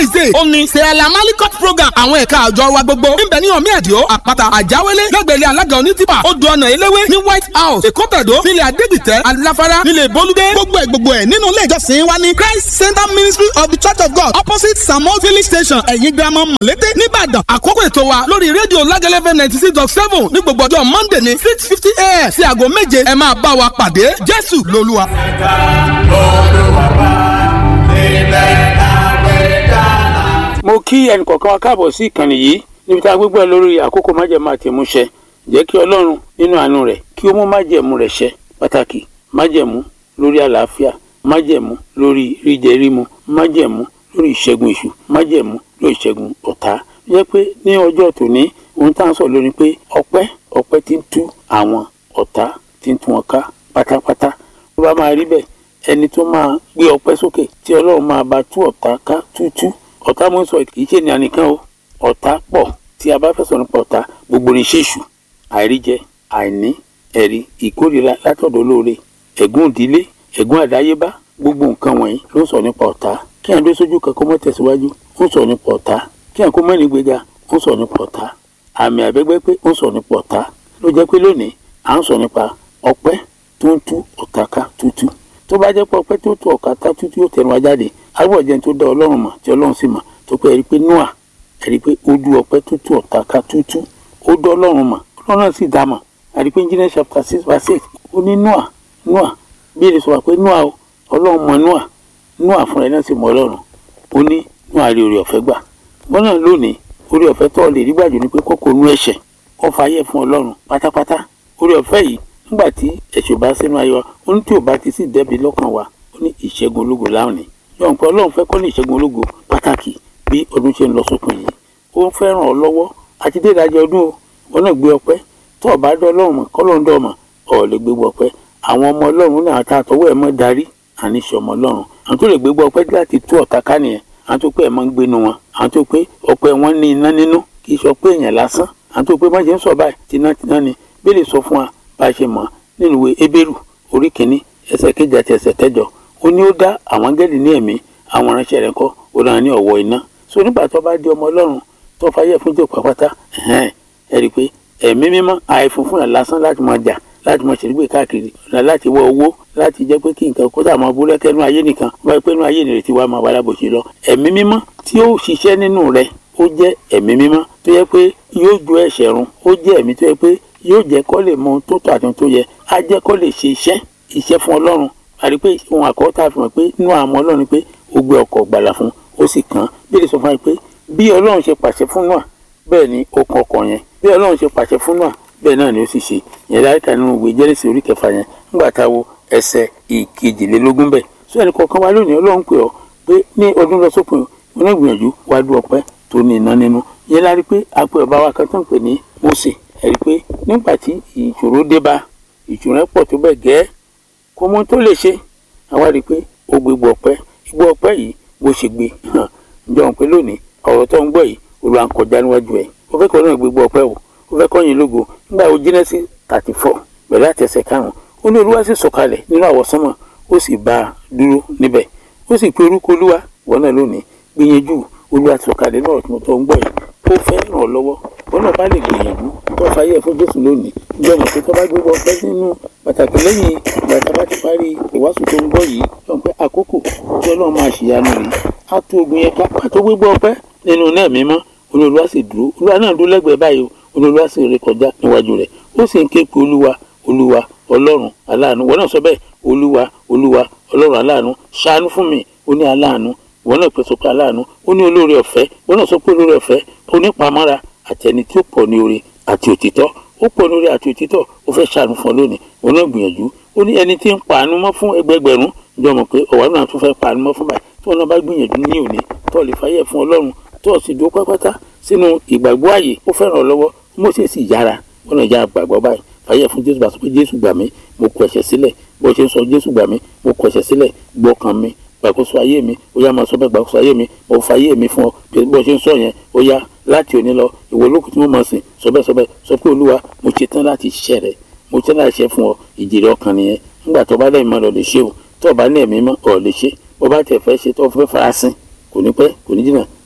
wednesday ó ní sẹ́ẹ̀lá malikot program àwọn ẹ̀ka àjọ wa gbogbo níbẹ̀ ní ọ̀mí ẹ̀díọ́ àpáta àjáwélé lẹ́gbẹ̀lẹ́ alága onítìpà odò ọ̀nà eléwé ní white house èkó tẹ̀dó nílẹ̀ adégbìtẹ́ aláfárá nílẹ̀ bolúdé gbogbo ẹ̀ gbogbo ẹ̀ nínú ilé ìjọsìn wa ní christ center ministry of the church of god opposite samuel village station ẹ̀yìn girama mọ̀lété nìbàdàn àkókò ètò wa lórí rédíò lágẹ́lẹ́fẹ́ ninety six dot seven ní gbogbo ọjọ́ monday ní six fifty a.m. sí aago méje ẹ máa bá wa pàdé jésù lolúwa. ẹ̀ka olùwàbà ilẹ̀ àgbẹ̀dàlà. mo kí ẹnì kọ̀ọ̀kan wa káàbọ̀ sí ìkànnì yìí níbi tá a gbégbé lórí àkókò májẹ̀mú àti ìmúṣẹ jẹ́ kí ọlọ́run nínú àánú rẹ̀ kí ó mú májẹ̀mú rẹ̀ ṣẹ pàtàkì májẹ̀mú lórí àlàáfíà májẹ̀mú lórí ríjẹ rímu májẹ̀mú lórí ìṣẹ́gun èṣù májẹ̀mú lórí ìṣẹ́gun ọ̀tá jẹ́ pé ní ọjọ́ tòní ohun tá à ń sọ lórí pé ọpẹ́ ọpẹ́ ti ń tú àwọn ọ̀tá ti ń tú wọn ká pátápátá tó bá máa rí bẹ́ẹ̀ ẹni tó máa gbé ọpẹ́ sókè tí ọlọ́run máa bá tú ọ̀tá ká tútú ọ̀tá mo ń sọ kì í ṣe ènìyàn nìkan o ọ̀tá pọ̀ tí a bá fẹ́ sọ̀rọ̀ nípa ọ̀tá gbogbo ní ṣèṣù àìríjẹ àìní ẹ̀rí ìkórìíra látọ̀dọ̀ olóore ẹ̀gún ìdílé ẹ̀gún àdáyébá gbogbo nǹkan wọ̀nyí ló ń sọ nípa ọ̀tá kí ẹ̀ ń dé sójú kan kó mọ́ tẹ̀síwájú ó ń sọ nípa ọ̀tá kí ẹ̀ kó mọ́ ní gbéga ó ń sọ nípa ọ̀tá àmì àbẹ́gbẹ́ pé ó ń sọ nípa ọ̀tá ló jẹ́ pé lónìí à ń sọ nípa ọpẹ́ tó ń tú ọ̀tá ká tútú tó bá jẹ́ pé ọpẹ́ tó tú ọ̀tá ká tútú yóò tẹnu wa jáde àbúrò jẹun tó dá ọlọ́run mọ̀ tí ọlọ́run sì mọ̀ tó pé ẹ̀rí pé noah ẹ̀rí pé ó dú ọpẹ́ tó tú ọ̀tá ká tútú ó dá ọlọ́run mọ̀ ọlọ́run náà sì dá mọ̀ ẹ̀rí pé engineer chapter six verse eight ó ní noah noah bí èdè sọ wà pé noah o ọlọ́run mọ̀ noah noah fúnra ẹ̀ náà sì mọ̀ ọlọ́run ó ní noah rí orí ọ̀fẹ́ gbà wọ́n náà lónìí orí ọ̀fẹ́ tó lè rí gbàjù ni pé kókó nú ẹ̀ṣẹ̀ kó fàyè fún ọlọ́run pátápátá orí ọ̀fẹ́ yìí nígbà tí ẹ̀ṣẹ̀ bá sínú ayé wa ó ní tí ò bá ti sí dẹ́bi lọ́kàn wa ó ní ìṣẹ́gun ológo láwùní yọ̀n pé ọlọ́run fẹ́ kọ́ ní ìṣẹ́gun ológo pàtàkì bí ọdún ṣe ń lọ sópin yìí ó ń fẹ́ ràn ọ́ lọ́wọ́ àti dé ìdájọ́ ọdún o wọn náà gbé ọpẹ́ tó ọba dọ́ ọlọ́run mọ̀ kọ́lọ́run dọ́ ọmọ ọ̀ lè gbégbó ọpẹ́ àwọn ọmọ ọlọ́run náà tá àtọwọ́ ẹ̀ mọ́ darí àníṣe ọmọ ọlọ́run àwọn tó lè gbégbó ọpẹ́ láti tú ọ̀tá ká nìyẹn àwọn tó pé ẹ̀ máa ń gbénu wọn àwọn tó pé ọpẹ́ wọn ní iná nínú kì í sọ pé èèyàn lásán àwọn tó pé má ṣe ń sọ báyìí tinátiná ni bí lè sọ fún wa bá a ṣe mọ̀ nínú ìwé ebéèrú orí kìíní ẹsẹ̀ kejì àti ẹsẹ̀ kẹjọ ó ní ó dá àwọn áńgẹ́lì ní ẹ̀mí àwọn aránṣẹ́ rẹ̀ kọ́ ó dára ní ọ̀wọ́ iná so nígbà tó bá di ọmọ ọlọ́run tó fàyè fún jẹ́ pàpàtà ẹ rí i pé ẹ̀mí mímọ́ àìfún fún ẹ̀ lásán láti máa jà láti máa ṣèlégbè káàkiri láti wọ owó láti jẹ́ pé kí nǹkan kó sáà máa búrẹ́ kẹ́nu ayé nìkan wáyé pé inú ayé nìrètí wa máa wà lábòsí lọ ẹ̀mí mímọ́ tí ó ṣiṣẹ́ nínú rẹ̀ ó jẹ́ ẹ̀mí mímọ́ tó yẹ pé yóò ju ẹ̀ṣẹ̀ run ó jẹ́ ẹ̀mí tó yẹ pé yóò jẹ́ kó lè mọ ohun tó tọ́ àti ohun tó yẹ á jẹ́ kó lè ṣe iṣẹ́ iṣẹ́ fún ọlọ́run àti pé ohun àkọ́tà fi hàn pé inú àmọ́ ọlọ́run pé ó gbé ọkọ̀ gbàlà fún ó sì kàn án bí lè sọ fún wa pé bí ọlọ́run ṣe pàṣẹ fún náà bẹ́ẹ̀ ni ó kàn ọkọ̀ yẹn bí ọlọ́run ṣe pàṣẹ fún náà bẹ́ẹ̀ náà ni ó sì ṣe yẹn láìka nínú ìwé jẹ́rìsì orí kẹfà yẹn nígbà tá a wo ẹsẹ̀ ìkejìlélógún bẹ́ẹ̀ sọ ẹnì kọ̀ọ̀kan wa lónìí ọlọ́run pè ọ́ pé ní ọdún lọ sópin onígbìyànjú wá dú ọpẹ́ tó ní iná nínú yẹn lárí pé àpò ọba wa kan tó ń pè ní Mósè ẹ̀rí pé nígbà tí ìṣòro dé bá ìṣòro pọ̀ tó bẹ́ẹ̀ gẹ́ kó mọ tó lè ṣe àwa rí i pé ó gbé gbọ́ ọpẹ́ gbọ́ ọpẹ́ yìí bó ṣe gbé hàn ǹjọ́ pé lónìí ọ̀rọ̀ tó ń gbọ́ yìí olùwà ń kọjá níwájú ẹ̀ ó fẹ́ kọ́ náà gbé gbọ́ ọpẹ́ o ó fẹ́ kọ́ yín lógo nígbà wo Jẹ́nẹ́sì thirty four bẹ̀rẹ̀ àtẹ̀sẹ̀ karùn-ún ó ní olúwa sì sọ̀kalẹ̀ nínú àwọsánmọ̀ ó sì bá a dúró níbẹ̀ ó sì pe orúkọ olúwa wọn náà lónìí gbìyànjú olúwa sọ̀kalẹ̀ náà tó ń gbọ́ yìí ó fẹ́ ràn ọ́ lọ́wọ́ wọn náà bá lè gbìyànjú tó fàyè fún jésù lónìí ìjọ mọ̀ pé tó bá gbé ọpẹ́ nínú pàtàkì lẹ́yìn ìgbà tá a bá ti parí ìwàásù tó ń bọ̀ yìí tó ń pẹ́ àkókò tí ọlọ́run máa ṣìyanu rèé á tó ogun yẹn ká pàtó gbégbé ọpẹ́ nínú náà mímọ́ olúwa sì dúró olúwa náà dúró lẹ́gbẹ̀ẹ́ báyìí olúwa sì ré kọjá níwájú rẹ̀ ó sì ń ké pe olúwa olúwa ọlọ́run aláàánú wọn náà sọ bẹ́ẹ̀ olúwa olúwa ọlọ́run aláàánú ṣàánú fún mi ó ní aláàánú wọn náà pèsè pé aláàánú ó ní olóore ọ̀fẹ́ wọn náà sọ pé olóore ọ̀fẹ́ onípamọ́ra àti ẹni tí ó pọ̀ ní oore àti òtítọ́ ó pọ̀ ní oore àti òtítọ́ ó fẹ́ ṣàánú fún ọ lónìí wọn náà gbìyànjú ó ní ẹni tí ń pàánú mọ́ fún ẹgbẹgbẹ̀rún jọ mọ̀ pé ọ̀wá náà tún fẹ́ pàánú mọ́ fún báyìí tí wọn náà bá gbìyànjú ní òní tó lè fàyè fún ọlọ́run tó sì dúró pátápátá sínú ìgbàgbọ́ ààyè ó fẹ́ràn ọ lọ́wọ́ Mósè sì yára wọn náà já gbàgbọ́ báyìí fàyè fún Jésù bá sọ pé Jésù gbà mí mo kọ ẹ̀ṣẹ̀ sílẹ̀ bó ṣe ń sọ Jésù gbà mí mo kọ ẹ̀ṣẹ̀ sílẹ̀ gbọ́kàn mi gbàkóso ayé mi ó yá máa sọ bẹ́ẹ̀ gbàkóso ayé mi mo fa ayé mi fún ọ bó ṣe ń sọ yẹn ó yá láti òní lọ ìwọ olókùn tí mo máa sìn sọ bẹ́ẹ̀ sọ bẹ́ẹ̀ sọ pé olúwa mo ṣe tán láti ṣiṣẹ́ rẹ mo ṣe tán láti ṣe fún ọ ìjìrì ọkàn nìyẹn nígbà tó bá lẹ́yìn máa lọ lè ṣe o tó bá ní ẹ̀mí mọ́ ọ̀ lè ṣe bó bá tẹ̀ fẹ́ ṣe tó fẹ́ farasin kò ní pẹ́ kò ní jìnnà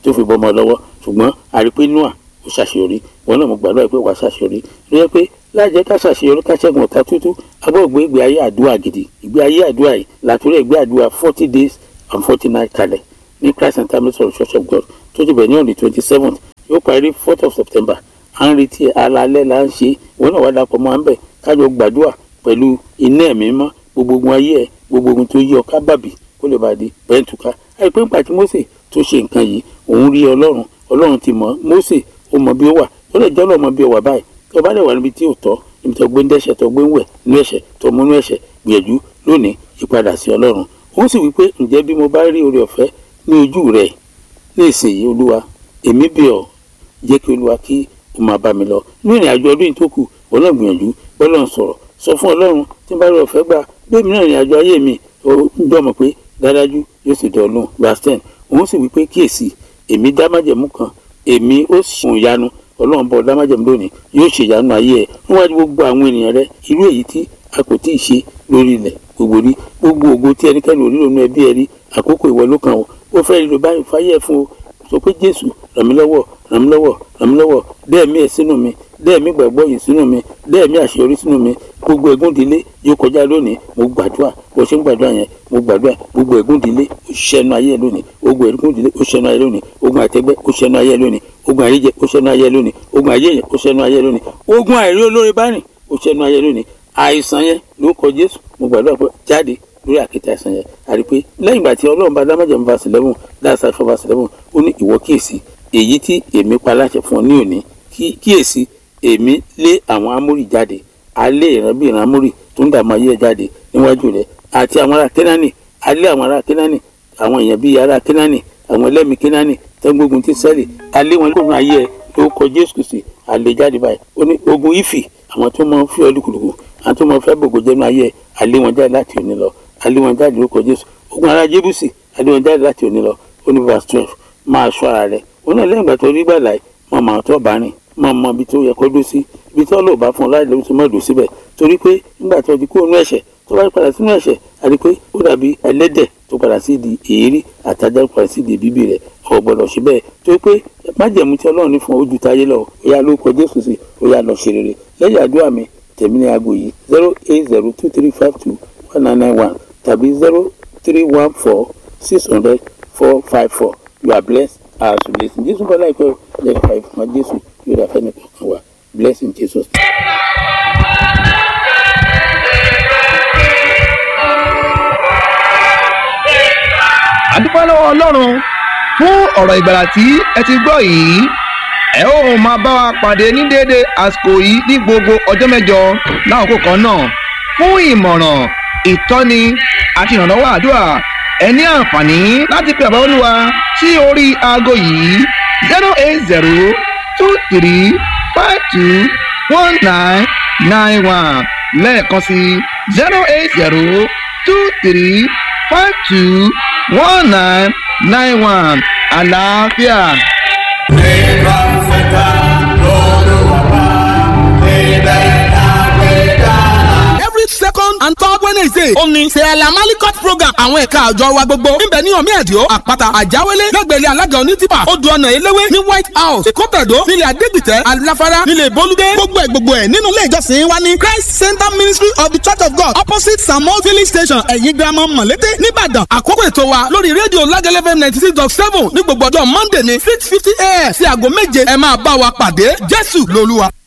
tó fi bọ́mọ lọ́wọ́ ṣùgbọ́n àrípé noah ó ṣàṣeyọrí wọn náà mo gbàdúrà pé wàá ṣàṣeyọrí ló yẹ pé láìjẹ́ ká ṣàṣeyọrí ká ṣẹ́gun ọ̀tá tútù agbọ́gbé ìgbé ayé àdúrà gidi ìgbé ayé àdúrà yìí làtúrẹ̀ ìgbé àdúrà forty days and forty nights kalẹ̀ ní christ and time of church of god tó ti bẹ̀ ní ọ̀nì twenty seventh yóò parí fourth of september à ń retí alalẹ́ là ń ṣe wọn náà wá dapò mọ́ à ń bẹ̀ kájọ gbàdúrà pẹ̀lú iná ẹ̀mí mọ́ gbogbo ogun ayé ẹ̀ gbogbo ogun tó yí ọ ká bàbí kó lè bàdé bẹ́ẹ̀ tùká àìpé ńgbà tí mose tó ṣe nǹkan yìí òun rí ọlọ́run ọlọ́run ti mọ̀ mose ó mọ bí ó wà ó lè jẹ́ ọlọ́mọ bí ó wà báyìí tó bá lè wà níbi tí ò tọ́ níbi tó gbé ń dẹ́ṣẹ̀ tó gbé ń wẹ̀ nínú ẹ̀ṣẹ̀ tó mú nínú ẹ̀ṣẹ̀ gbìyànjú lónìí ìpadà sí ọlọ́run ó sì wí pé ǹjẹ́ bí mo bá rí oore ọ̀fẹ́ ní ojú rẹ̀ ní ìsinyìí olúwa èmi bẹ̀ ọ́ jẹ́ kí olúwa kí ó máa bá mi lọ ní ìrìn àjò ọdún yìí tó kù wọn náà gbìyànjú bọ́lọ̀ ń sọ̀rọ̀ sọ fún ọlọ́run tí n bá rí ọ̀fẹ́ gbà bẹ́ẹ̀ mi náà ìrìn àjò ayé mi ó ń dọ̀mọ̀ pé dájú yóò sì dọ̀ lóhùn verse ten òun sì wí pé kíyèsí èmi dá májẹ̀mú kan èmi ó sùn ìyanu ọlọ́run bọ̀ dá májẹ̀mú lónìí yóò ṣe ìyanu ayé ẹ̀ níwájú gbogbo àwọn ènìyàn rẹ irú èyí tí a kò tíì ṣe lórí ilẹ̀ gbogbo rí gbogbo ògo tí ẹnikẹ́ni òrí lónú ẹbí ẹ rí àkókò ìwọ ló kàn ó ó fẹ́ rí lo báyìí fáyẹ̀ fún o sọ pé jésù ràn mí lọ́wọ́ ràn mí lọ́wọ́ ràn mí lọ́wọ́ dẹ́ẹ̀mí ẹ̀ sínú mi dẹ́ẹ̀mí gbàgbọ́ yìí sínú mi dẹ́ẹ̀mí àṣeyọrí sínú mi gbogbo ẹ̀gúndínlé yóò kọjá lónìí mo gbàdúrà bó ṣe ń gbàdúrà yẹn mo gbàdúrà gbogbo ẹ̀gúndínlé ó ṣẹnu ayé lónìí gbogbo ẹ̀gúndínlé ó ṣẹnu ayé lónìí ogun àtẹgbẹ́ ó ṣẹnu ayé lónìí ogun àríjẹ ó ṣẹnu ayé lónìí ogun àyẹyẹ ó ṣẹnu ayé lónìí ogun àìrí olórí bá rìn ó ṣẹnu ayé lónìí àìsàn yẹn ló kọ jésù mo gbàdúrà pé jáde lórí àkéte àìsàn yẹn àrí pé lẹ́yìn ìgbà tí ọlọ́run bá dámájẹ̀mú verse eleven dáàsá fún verse eleven ó ní ìwọ kíyèsí èyí tí èmi pa láṣẹ fún ọ ní òní kíyèsí èmi lé àwọn amórì jáde alé ìran bí ìran amórì tó ń dààmú ayé ẹ jáde níwájú rẹ àti àwọn ará kínání alé àwọn ará kínání àwọn èèyàn bíi ará kínání àwọn ẹlẹ́mìí kínání tẹ́gbógun tí sẹ́lì alé wọn lóògùn ayé ẹ ló kọ jésù kìsì alé jáde báyìí ó ní ogun ìfì àwọn tó máa ń fi ọ lùkùlùkù àwọn tó máa ń fẹ́ bògò jẹ́nu ayé ẹ alé wọn jáde láti òní lọ alé wọn jáde ló kọ jésù ogun ará jébùsì alé wọn jáde láti òní lọ ó ní verse twelve máa ṣọ́ ara rẹ ó náà lẹ́yìn ìgbà tó rí gbàlà yìí mọ̀ mọ̀ tó bá rìn mọ̀ mọ̀ ibi tó yẹ kó dó sí ibi tó lò bá fún ọ láì lóun tó mọ̀ dó síbẹ̀ torí pé nígbà tó di kúrò nínú ẹ̀ṣẹ̀ tó bá padà sínú ẹ̀ṣẹ̀ àti pé ó dàbí ẹlẹ́dẹ̀ tó padà sí di èérí àtajà padà sí di bíbí rẹ̀ ọ̀ gbọ́dọ̀ ṣe bẹ́ẹ̀ torí pé májẹ̀mú tí ọlọ́run ní fún ojú táyé lọ ó yá ló kọ jésù sí ó yá lọ ṣe rere lẹ́yìn àdúrà mi tèmi ní aago yìí zero eight zero two three five two one nine nine one tàbí zero three one four six hundred four five four you are blessed as you lis ten jésù bọ́lá ìpẹ́ lẹ́yìn five fún jésù yóò dà fẹ́ni kankan wá blessing jesus. àdúpẹ́ lọ́wọ́ ọlọ́run fún ọ̀rọ̀ ìgbàlà tí ẹ ti gbọ́ yìí ẹ ó máa bá wa pàdé ní déédé àsìkò yìí ní gbogbo ọjọ́ mẹ́jọ láàkókò kan náà fún ìmọ̀ràn ìtọ́ni àti ìrànlọ́wọ́ àdúrà ẹ ní àǹfààní láti pe àbáwọ́ olúwa sí orí aago yìí zero eight zero two three five two one nine nine one lẹ́ẹ̀kan sí zero eight zero two three five two one nine nine one àlàáfíà. nígbà fẹ́ta lọ́lọ́wọ́ níbẹ̀ lágbèdá. every second and third wednesday ó ní sẹ́ẹ̀lá malikot program àwọn ẹ̀ka àjọ wa gbogbo níbẹ̀ ní ọ̀mí ẹ̀díọ́ àpáta àjáwélé lẹ́gbẹ̀lẹ́ alága onítìpà odò ọ̀nà eléwé ní white house èkótàdó nílẹ̀ adégbìtẹ́ aláfárá nílẹ̀ bolúdé gbogbo ẹ̀ gbogbo ẹ̀ nínú ilé ìjọsìn wa ní christ center ministry of the church of god opposite samuel village station ẹ̀yìn girama mọ̀lété nìbàdàn àkókò ètò wa lórí rédíò lágẹ́lẹ́fẹ́ ninety six dot seven ní gbogbo ọjọ́ monday ní six fifty a.m. sí aago méje ẹ máa bá wa pàdé jésù lolúwa.